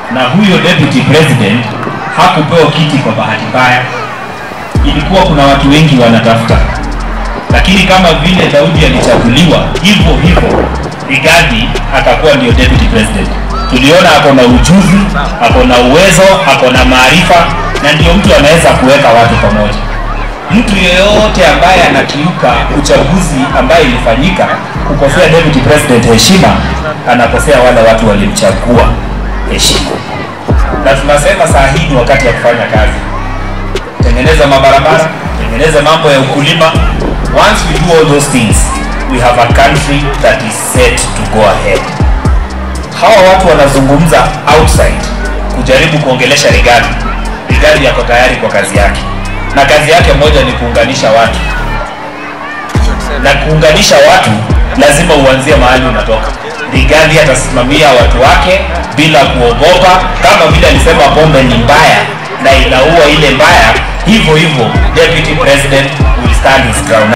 na huyo deputy president hakupewa kiti kwa bahati mbaya. Ilikuwa kuna watu wengi wanatafuta, lakini kama vile Daudi alichaguliwa hivyo hivyo, Rigathi akakuwa ndio deputy president. Tuliona ako na ujuzi, ako na uwezo, ako na maarifa, na ndio mtu anaweza kuweka watu pamoja. Mtu yeyote ambaye anakiuka uchaguzi ambaye ilifanyika kukosea deputy president heshima, anakosea wale watu walimchagua heshima. Na tunasema saa hii ni wakati ya kufanya kazi, tengeneza mabarabara, tengeneza mambo ya ukulima. Once we do all those things, we have a country that is set to go ahead. Hawa watu wanazungumza outside kujaribu kuongelesha Rigathi. Rigathi yako tayari kwa kazi yake, na kazi yake moja ni kuunganisha watu, na kuunganisha watu lazima uanzie mahali unatoka. Rigathi atasimamia watu wake bila kuogopa, kama vile alisema pombe ni mbaya na inaua ile mbaya, hivyo hivyo deputy president will stand his ground.